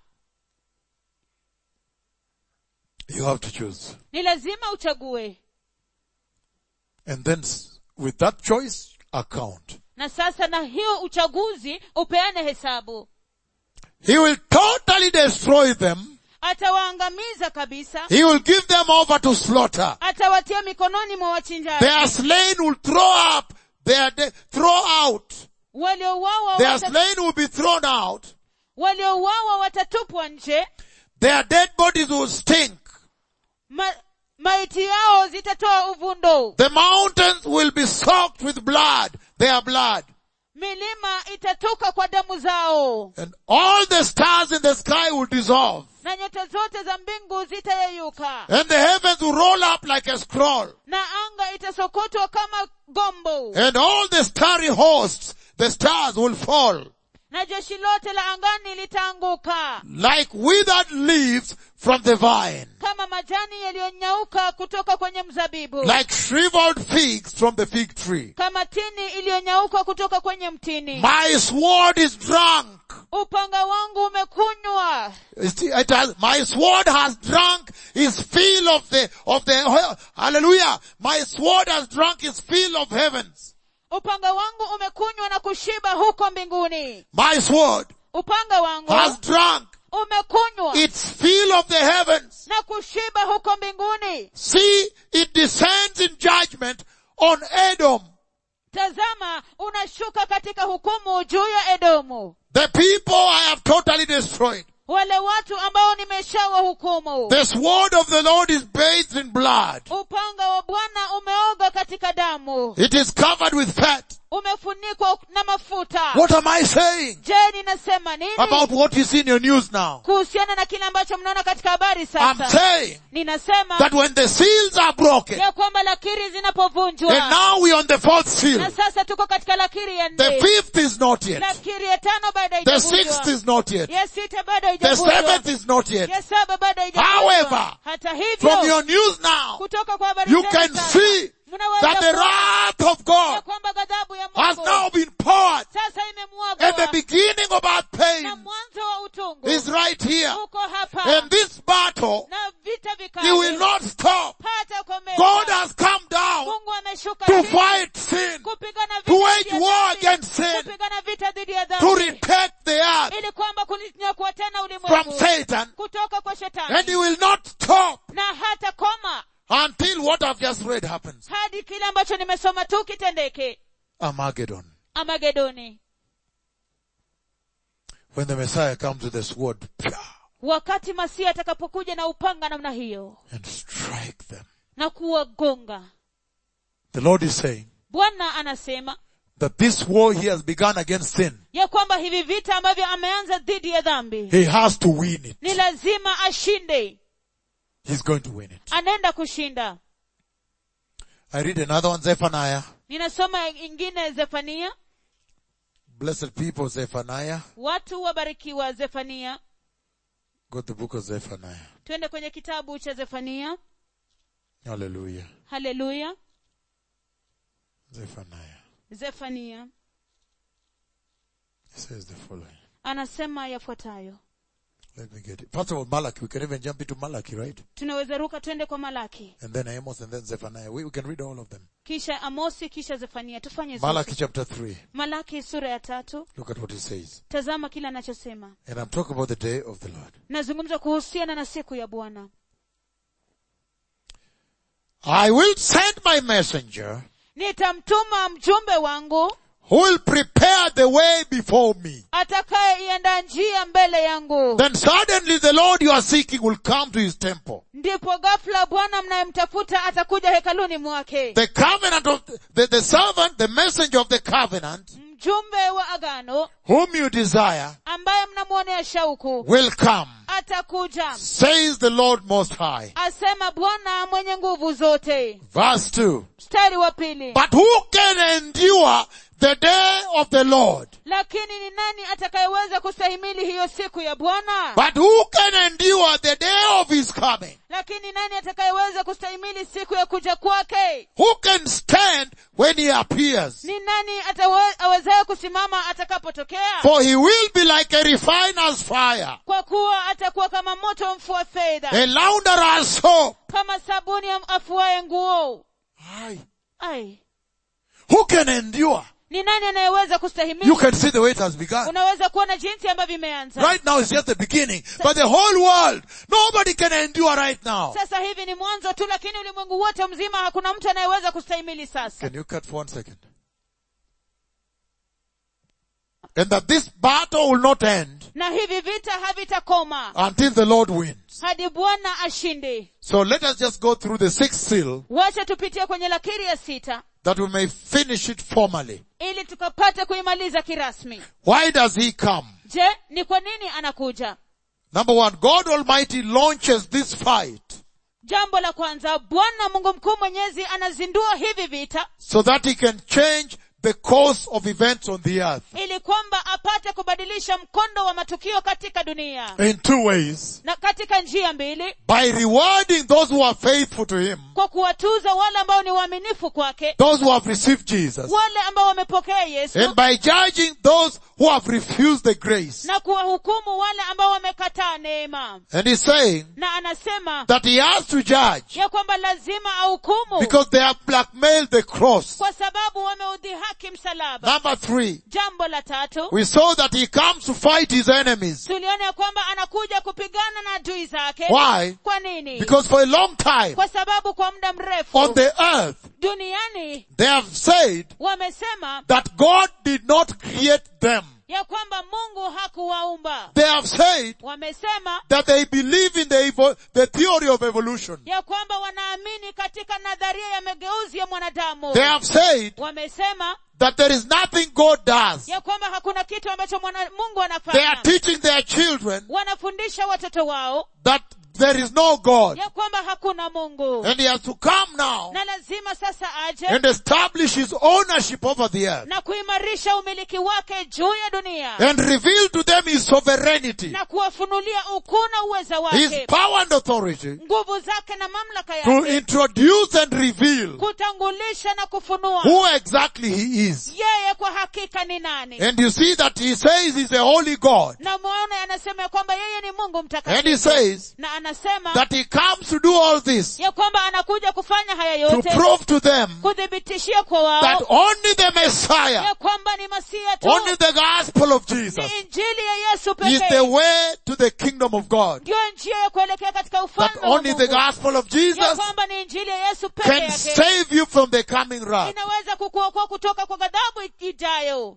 You have to choose. ni lazima uchague And then s- with that choice, account. na sasa na hiyo uchaguzi upeane hesabu He will totally destroy them. atawaangamiza kabisa He will give them over to slaughter. atawatia mikononi mwa wachinjaji Their slain will throw up. Their de- throw out. waliouawa Their wata, slain will be thrown out. waliouawa watatupwa nje Their dead bodies will stink. ma, maiti yao zitatoa uvundo The mountains will be soaked with blood. Their blood. milima itatoka kwa damu zao and all the stars in the sky will dissolve na nyota zote za mbingu zitayeyuka and the heavens will roll up like a scroll na anga itasokotwa kama gombo and all the starry hosts, the stars will fall na jeshi lote la angani litaanguka like withered leaves from the vine, kama majani yaliyonyauka kutoka kwenye mzabibu like shriveled figs from the fig tree. kama tini iliyonyauka kutoka kwenye mtini My sword is drunk. upanga wangu umekunywa It it has, my sword has drunk his fill of the, of the, hallelujah. My sword has drunk his fill of heavens. upanga wangu umekunywa na kushiba huko mbinguni My sword upanga wangu has drunk umekunywa its fill of the heavens. na kushiba huko mbinguni See, it descends in judgment on Edom. tazama unashuka katika hukumu juu ya edomu The people I have totally destroyed. wale watu ambao nimeshawahukumu The sword of the Lord is bathed in blood. upanga wa bwana umeoga katika damu It is covered with fat. umefunikwa na mafuta What am I saying je ninasema nini about what you see in your news now? kuhusiana na kile ambacho mnaona katika habari I'm sasa saying ninasema that when the seals are broken, ya kwamba lakiri and zinapovunjwa now we're on the fourth seal, na sasa tuko katika lakiri ya the nne fifth is not yet, lakiri ya tano bado the sixth haijavunjwa is not yet, ya sita bado the haijavunjwa seventh is not yet. ya saba bado haijavunjwa However, hata From hivyo your news now, kutoka kwa habari you zenu can sasa, see mnaweza that the kuona wrath of ya God kwamba ghadhabu ya has Mungu now been poured sasa and the imemwagwa beginning of our na pain mwanzo wa utungu is right here. uko hapa And this battle, na vita you will vikali not stop. hata komeza God has come down Mungu ameshuka to chini fight sin, kupigana to vita wage dhidi ya war dhambi, against sin, kupigana vita dhidi ya to dhambi retake the earth ili kwamba kulinyakua tena from ulimwengu Satan, kutoka kwa and shetani he will not stop na hata koma until what I've just read happens. hadi kile ambacho nimesoma tu kitendeke Armageddon. amagedoni When the Messiah comes with the sword pia, wakati masia atakapokuja na upanga namna hiyo and strike them. na kuwagonga The Lord is saying bwana anasema that this war he has begun against sin, ya kwamba hivi vita ambavyo ameanza dhidi ya dhambi he has to win it. ni lazima ashinde He's going to win it. anaenda kushinda I read another one, Zephaniah. ninasoma ingine zefania Blessed people, Zephaniah. watu wabarikiwa zefania Got the book of Zephaniah. twende kwenye kitabu cha zefania Hallelujah. haleluya Zephaniah. zefania It says the following. anasema yafuatayo Let me get it. First of all, Malachi. We can even jump into Malachi, right? tunaweza ruka twende kwa malaki And then Amos and then Zephaniah. We, we can read all of them. kisha amosi kisha zefania tufanye zote. Malachi chapter 3. malaki sura ya tatu Look at what he says. tazama kile anachosema And I'm talking about the day of the Lord. nazungumza kuhusiana na siku ya bwana I will send my messenger nitamtuma mjumbe wangu who will prepare the way before me. atakayeiandaa njia mbele yangu Then suddenly the Lord you are seeking will come to his temple. ndipo ghafla bwana mnayemtafuta atakuja hekaluni mwake The covenant of the, the servant, the messenger of the covenant, mjumbe wa agano whom you desire, ambaye mnamwonea shauku will come, atakuja says the Lord Most High. asema bwana mwenye nguvu zote Verse 2. mstari wa pili But who can endure the day of the Lord? lakini ni nani atakayeweza kustahimili hiyo siku ya bwana But who can endure the day of his coming? lakini nani atakayeweza kustahimili siku ya kuja kwake Who can stand when he appears? ni nani atawe- awezaye kusimama atakapotokea For he will be like a refiner's fire, kwa kuwa atakuwa kama moto mfua fedha a launderer's soap. kama sabuni ya afuaye nguo Aye. ai Who can endure? ni nani anayeweza You kustahimili can see the way it has begun. unaweza kuona jinsi ambavyo imeanza Right now it's just the beginning. But the whole world, nobody can endure right now. sasa hivi ni mwanzo tu lakini ulimwengu wote mzima hakuna mtu anayeweza kustahimili sasa Can you cut for one second? And that this battle will not end na hivi vita havitakoma until the Lord wins. hadi bwana ashinde So let us just go through the sixth seal wacha tupitie kwenye lakiri ya sita that we may finish it formally. ili tukapate kuimaliza kirasmi Why does he come? je ni kwa nini anakuja Number one, God Almighty launches this fight jambo la kwanza bwana mungu mkuu mwenyezi anazindua hivi vita so that he can change the course of events on the earth ili kwamba apate kubadilisha mkondo wa matukio katika dunia in two ways. na katika njia mbili By rewarding those who are faithful to him, kwa kuwatuza wale ambao ni waaminifu kwake those who have received Jesus, wale ambao wamepokea yesu and by judging those who have refused the grace. na kuwahukumu wale ambao wamekataa neema And he's saying na anasema that he has to judge ya kwamba lazima ahukumu because they have blackmailed the cross. kwa sababu wameudhihaki msalaba Number three, jambo la tatu we saw that he comes to fight his enemies. tuliona ya kwamba anakuja kupigana na adui zake Why? kwa nini Because for a long time kwa sababu kwa muda mrefu on the earth, duniani they have said wamesema that God did not create them. ya kwamba mungu hakuwaumba They have said wamesema that they believe in the, evo- the theory of evolution. ya kwamba wanaamini katika nadharia ya mageuzi ya mwanadamu They have said wamesema that there is nothing God does. ya kwamba hakuna kitu ambacho mwana, mungu They are anafanya teaching their children wanafundisha watoto wao that there is no God. ya kwamba hakuna mungu And he has to come now na lazima sasa aje and establish his ownership over the earth na kuimarisha umiliki wake juu ya dunia and reveal to them his sovereignty, na kuwafunulia ukuu na uweza his wake power and authority nguvu zake na mamlaka to yake introduce and reveal kutangulisha na kufunua who exactly he is. yeye kwa hakika ni nani And you see that he says he's a holy God. na muone anasema ya kwamba yeye ni mungu And he mtakatifu says na anasema that he comes to do all this ya kwamba anakuja kufanya haya to yote prove to them kuthibitishia kwa that wao only the Messiah, ya kwamba ni masia tu only the gospel of Jesus ni injili ya yesu is the pekee way to the kingdom of God. ndiyo njia ya kuelekea katika That ufalme wa only the mungu gospel of ya Jesus kwamba ni injili ya yesu peke can yake save you from the coming wrath. inaweza kukuokoa kutoka kwa ghadhabu ijayo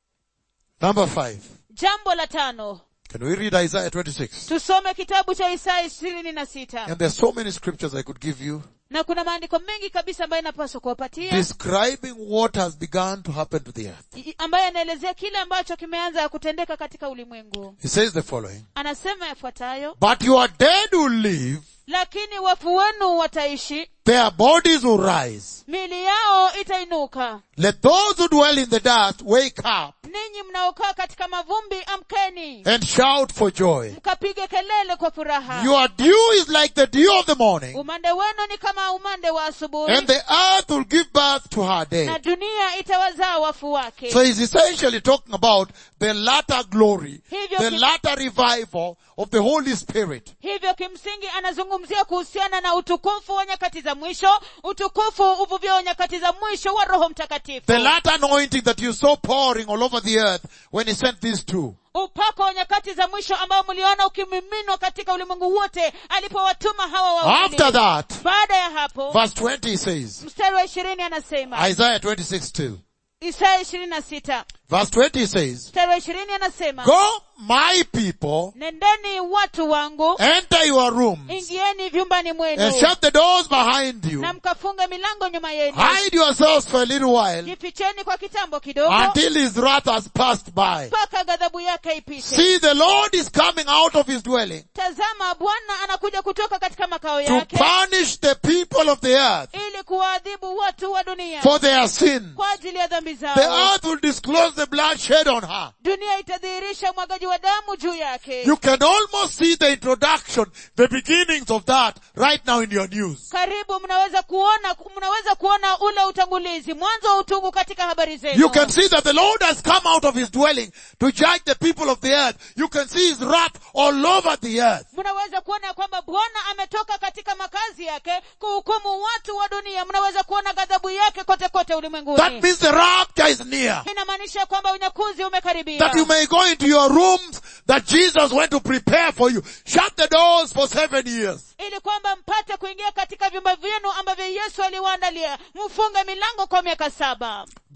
Number five. jambo la tano Can we read Isaiah 26? tusome kitabu cha isaya ishirini na sita And there's so many scriptures I could give you na kuna maandiko mengi kabisa ambayo inapaswa kuwapatia describing what has begun to happen to the earth. i- ambayo yanaelezea kile ambacho kimeanza kutendeka katika ulimwengu He says the following. anasema yafuatayo But your dead will live, lakini wafu wenu wataishi their bodies will rise. mili yao itainuka Let those who dwell in the dust wake up ninyi mnaokaa katika mavumbi amkeni and shout for joy. mkapige kelele kwa furaha Your dew is like the dew of the morning, umande wenu ni kama umande wa asubuhi and the earth will give birth to her na dead. dunia itawazaa wafu wake So he's essentially talking about the latter glory, Hivyo the ki- latter revival of the Holy Spirit. hivyo kimsingi anazungumzia kuhusiana na utukufu wa nyakati za mwisho utukufu uvuvio wa nyakati za mwisho wa roho mtakatifu The latter anointing that you saw pouring all over the earth when he sent these two. upako wa nyakati za mwisho ambao mliona ukimiminwa katika ulimwengu wote alipowatuma hawa wawili After that, baada ya hapo verse 20 he says, mstari wa ishirini anasema Isaiah 26 2. isaya ishirini na sita Verse 20 he says, mstari wa ishirini anasema Go, my people, nendeni watu wangu enter your rooms ingieni vyumbani and mwenu shut the doors behind you. na mkafunge milango nyuma yenu Hide yourselves for a little while jificheni kwa kitambo kidogo until his wrath has passed by. mpaka ghadhabu yake ipite See, the Lord is coming out of his dwelling tazama bwana anakuja kutoka katika makao to yake punish the people of the earth ili kuwaadhibu watu wa dunia for their sin. kwa ajili ya dhambi The zao earth will disclose the blood shed on her. dunia itadhihirisha umwagaji wa damu juu yake You can almost see the introduction, the beginnings of that right now in your news. karibu mnaweza kuona mnaweza kuona ule utangulizi mwanzo wa utungu katika habari zenu You can see that the Lord has come out of his dwelling to judge the people of the earth. You can see his wrath all over the earth. mnaweza kuona ya kwamba bwana ametoka katika makazi yake kuhukumu watu wa dunia mnaweza kuona ghadhabu yake kote kote That ulimwenguni means the rapture is near. inamaanisha kwamba unyakuzi umekaribia That you may go into your rooms that Jesus went to prepare for you. Shut the doors for seven years. ili kwamba mpate kuingia katika vyumba vyenu ambavyo yesu aliwaandalia mfunge milango kwa miaka saba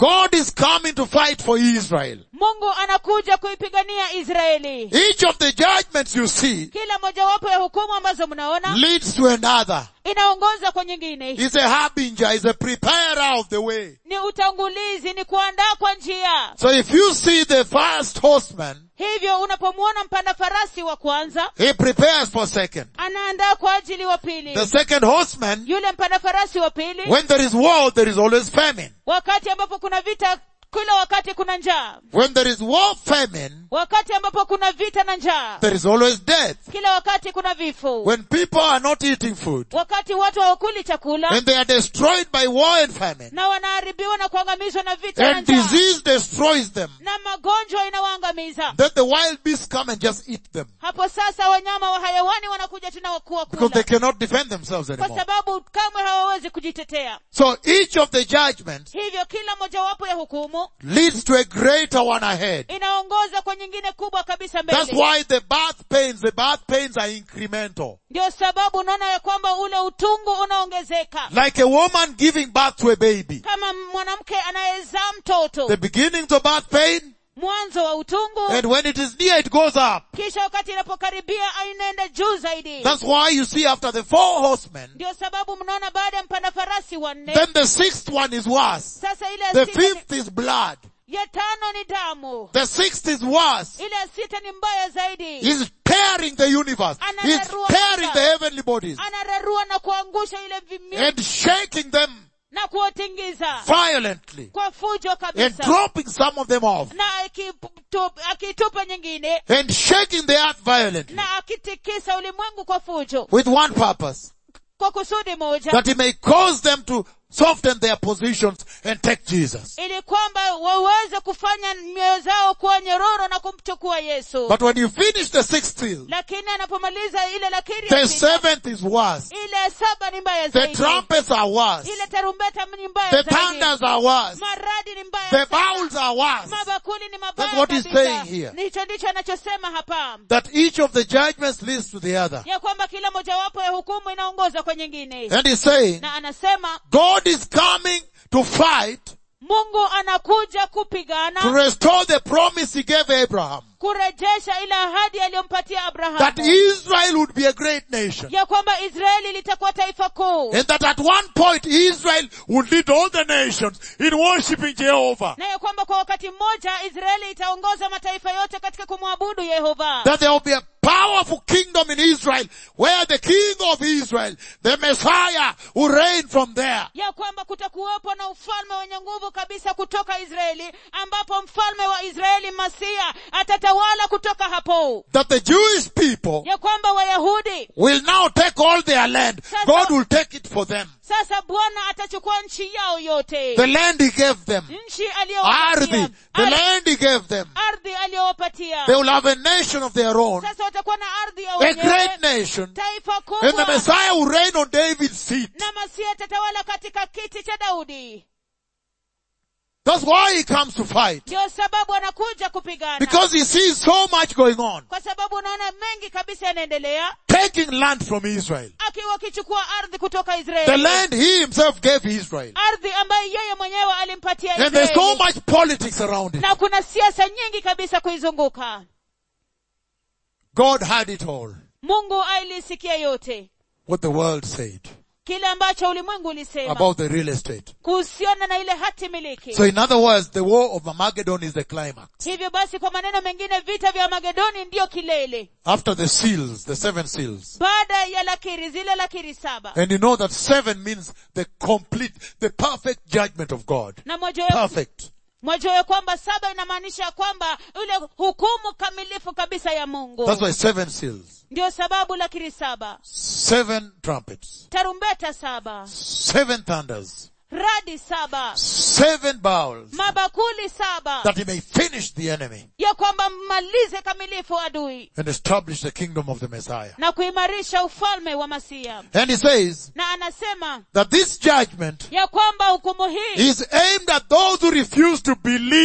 God is coming to fight for Israel. mungu anakuja kuipigania israeli Each of the judgments you see kila mojawapo ya hukumu ambazo mnaona leads to another. inaongoza kwa nyingine Is a harbinger, is a preparer of the way. ni utangulizi ni kuandaa kwa njia So if you see the first horseman, hivyo unapomwona mpanda farasi wa kwanza he prepares for second. anaandaa kwa ajili wa pili The second horseman, yule mpanda farasi wa pili when there is war, there is always famine. wakati ambapo kuna vita kila wakati kuna njaa When there is war, famine, wakati ambapo kuna vita na njaa there is always death. kila wakati kuna vifo When people are not eating food, wakati watu hawakuli chakula and they are destroyed by war and famine, na wanaharibiwa na kuangamizwa na vita na and njaa disease destroys them, na magonjwa inawaangamiza then the wild beasts come and just eat them. hapo sasa wanyama wa hayawani wanakuja tena wakuwa Because they kula cannot defend themselves kwa anymore. sababu kamwe hawawezi kujitetea So each of the judgments hivyo kila mojawapo ya hukumu leads to a greater one ahead. inaongoza kwa nyingine kubwa kabisa That's mbele why the birth pains, the birth pains are incremental. ndio sababu unaona ya kwamba ule utungu unaongezeka Like a woman giving birth to a baby. kama mwanamke anayezaa mtoto The beginning of birth pain, mwanzo wa utungu and when it is near, it goes up. kisha wakati inapokaribia inaenda juu zaidi That's why you see after the four horsemen, ndio sababu mnaona baada ya mpanda farasi wanne then the sixth one is worse. sasa ile ya The sita ni- fifth is blood. ya tano ni damu The sixth is worse. ile ya sita ni mbaya zaidi He's tearing the universe. He's tearing the heavenly bodies anararua na kuangusha ile vimio and shaking them na kuwatingiza violently kwa fujo and kabisa dropping some of them off na akitu- akitupa nyingine and shaking the earth violently na akitikisa ulimwengu kwa fujo with one purpose kwa kusudi moja that he may cause them to soften their positions and take Jesus. ili kwamba waweze kufanya mioyo zao kuwa nyororo na kumchukua yesu But when you finish the sixth seal, lakini anapomaliza ile lakiri ya the sita, seventh is worse. ile ya saba ni mbaya The zaidi trumpets are worse. ile tarumbeta ni mbaya The zaidi thunders are worse. maradi ni mbaya The sana. bowls are worse. mabakuli ni That's mabaya what he's kabisa. saying here. hicho ndicho anachosema hapa That each of the judgments leads to the other. ya kwamba kila mojawapo ya hukumu inaongoza kwa nyingine And he's saying, na anasema God is coming to fight mungu anakuja to kupigana restore the promise he gave Abraham. kurejesha ile ahadi aliyompatia That abrahamu Israel would be a great nation. ya kwamba israeli litakuwa taifa kuu And that at one point Israel would lead all the nations in worshiping Jehovah. na ya kwamba kwa wakati mmoja israeli itaongoza mataifa yote katika kumwabudu yehova That there will be a powerful kingdom in Israel where the king of Israel, the Messiah, will reign from there. ya kwamba kutakuwepo na ufalme wenye nguvu kabisa kutoka israeli ambapo mfalme wa israeli masia atatawala kutoka hapo That the Jewish people ya kwamba wayahudi will now take all their land. God will take it for them. sasa bwana atachukua nchi yao yote The land he gave them. nchi Ardhi. aliyowapatia The Ardhi- land he gave them. ardhi aliyowapatia They will have a nation of their own. sasa watakuwa na ardhi ya A wenyewe great nation. taifa And the kubwa Messiah will reign on David's seat. na masia atatawala katika kiti cha daudi That's why he comes to fight. ndio sababu anakuja kupigana Because he sees so much going on. kwa sababu unaona mengi kabisa yanaendelea Taking land from Israel. akiwa akichukua ardhi kutoka The israeli land he himself gave Israel. ardhi ambayo yeye mwenyewe alimpatia And there's so israeli much politics around it. na kuna siasa nyingi kabisa kuizunguka God had it all. mungu alisikia yote What the world said kile ambacho ulimwengu ulisema about the real estate. kuhusiana na ile hati miliki So in other words, the war of Armageddon is the climax. hivyo basi kwa maneno mengine vita vya magedoni ndiyo kilele After the seals, the seven seals. baada ya lakiri zile lakiri saba And you know that seven means the complete, the perfect judgment of God. na mwajua Perfect. mwajua ya kwamba saba inamaanisha kwamba ile hukumu kamilifu kabisa ya mungu That's why seven seals. ndio sababu lakiri saba Seven trumpets. tarumbeta saba Seven thunders. radi saba Seven bowls. mabakuli saba That he may finish the enemy ya kwamba mmalize kamilifu adui and establish the kingdom of the Messiah. na kuimarisha ufalme wa masia And he says na anasema that this judgment ya kwamba hukumu hii is aimed at those who refuse to believe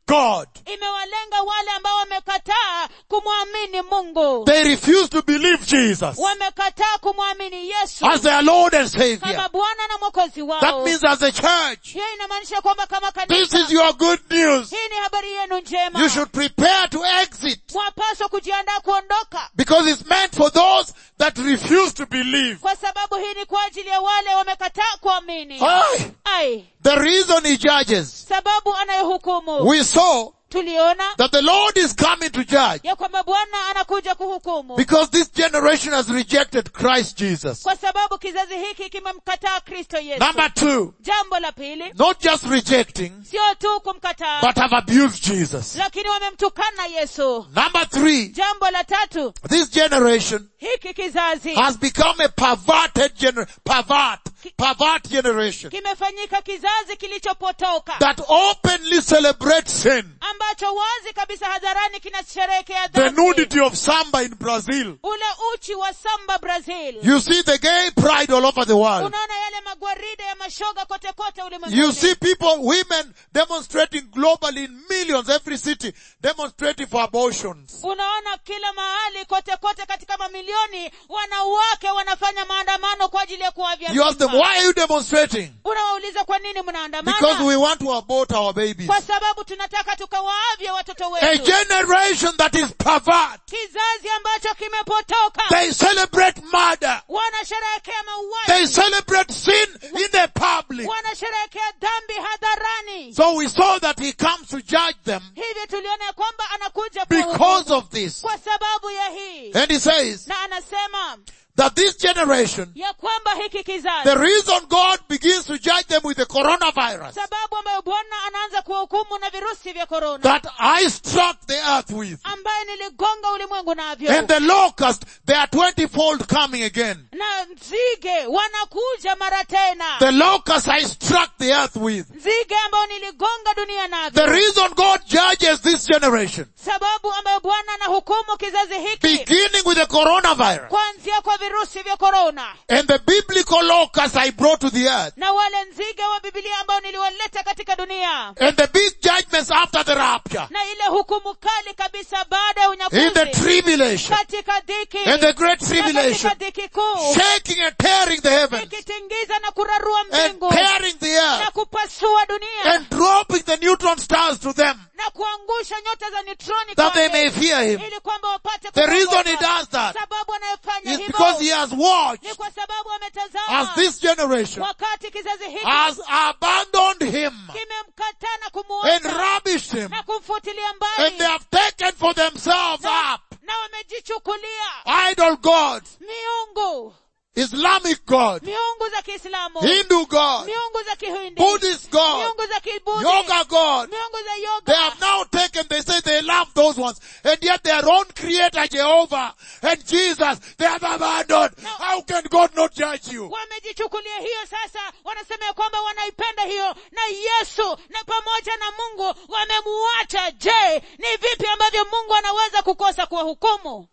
God. imewalenga wale ambao wamekataa kumwamini mungu They refuse to believe Jesus wamekataa kumwamini yesu as their Lord and kama Savior. bwana na mwokozi That wao means as a church, hiyo inamaanisha kwamba kama this kanisa is your good news. hii ni habari yenu njema You should prepare to exit wapaswa kujiandaa kuondoka because it's meant for those that refuse to believe. kwa sababu hii ni kwa ajili ya wale wamekataa kuamini Aye. ai The reason he judges, sababu anayehukumu we saw tuliona that the Lord is coming to judge ya kwamba bwana anakuja kuhukumu because this generation has rejected Christ Jesus. kwa sababu kizazi hiki kimemkataa kristo yesu Number two, jambo la pili not just rejecting, sio tu kumkataa but have abused Jesus. lakini wamemtukana yesu Number three, jambo la tatu this generation hiki kizazi has become a perverted gener- pervert, pervert generation kimefanyika kizazi kilichopotoka that openly celebrates sin. ambacho wazi kabisa hadharani kinasherehekea The dhambi nudity of samba in Brazil. ule uchi wa samba brazil You see the gay pride all over the world. unaona yale magwaride ya mashoga kote kote You ulimwenguni see people, women demonstrating globally in millions, every city, demonstrating for abortions. unaona kila mahali kote kote katika mamilioni wanawake wanafanya maandamano kwa ajili ya kuavya You ask them, mimba. why are you demonstrating? unawauliza kwa nini Because mnaandamana we want to abort our babies. kwa sababu tunataka tukawaavye watoto A wetu generation that is pervert. kizazi ambacho kimepotoka They celebrate murder. wanasherehekea They mauaji celebrate sin in the public. wanasherehekea dhambi hadharani So we saw that he comes to judge them hivyo tuliona ya kwamba anakuja because kuwahukumu. of this. kwa sababu ya hii And he says na anasema that this generation, ya kwamba hiki the kizazi reason God begins to judge them with the coronavirus sababu ambayo bwana anaanza kuwahukumu na virusi vya korona that I struck the earth with ambaye niligonga ulimwengu navyo and the locust, they are twenty-fold coming again. na nzige wanakuja mara tena The locust I struck the earth with. nzige ambao niligonga dunia The navyo reason God judges this generation, sababu ambayo bwana anahukumu kizazi hiki beginning with the coronavirus kuanzia kwa virusi vya korona and the biblical locust I brought to the earth na wale nzige wa bibilia ambao niliwaleta katika dunia and the big judgments after the rapture na ile hukumu kali kabisa baada ya in the unyakuzi tribulation katika dhiki and the great na tribulation katika dhiki kuu shaking and tearing the heavens ikitingiza na kurarua and mbingu tearing the na earth kupasua dunia and dropping the neutron stars to them na kuangusha nyota za neutroni that they kwake, may fear him. ili kwamba wapate The reason kumwogopa. he does that sababu anayefanya is because he hivyo has watched ni kwa sababu as ametazama this generation wakati kizazi hiki has abandoned him kimemkataa na and kumuacha rubbished him na kumfutilia and they mbali have taken for themselves na, up na wamejichukulia idol gods, miungu Islamic gods, miungu za kiislamu Hindu gods, miungu za kihindi Buddhist gods, miungu za kibudhi yoga gods. miungu za They yoga have now taken, they say they love those ones, and yet their own creator Jehovah and Jesus, they have abandoned. How can God not judge you? wamejichukulia hiyo sasa wanasema ya kwamba wanaipenda hiyo na yesu na pamoja na mungu wamemuacha je ni vipi ambavyo mungu anaweza kukosa kuwahukumu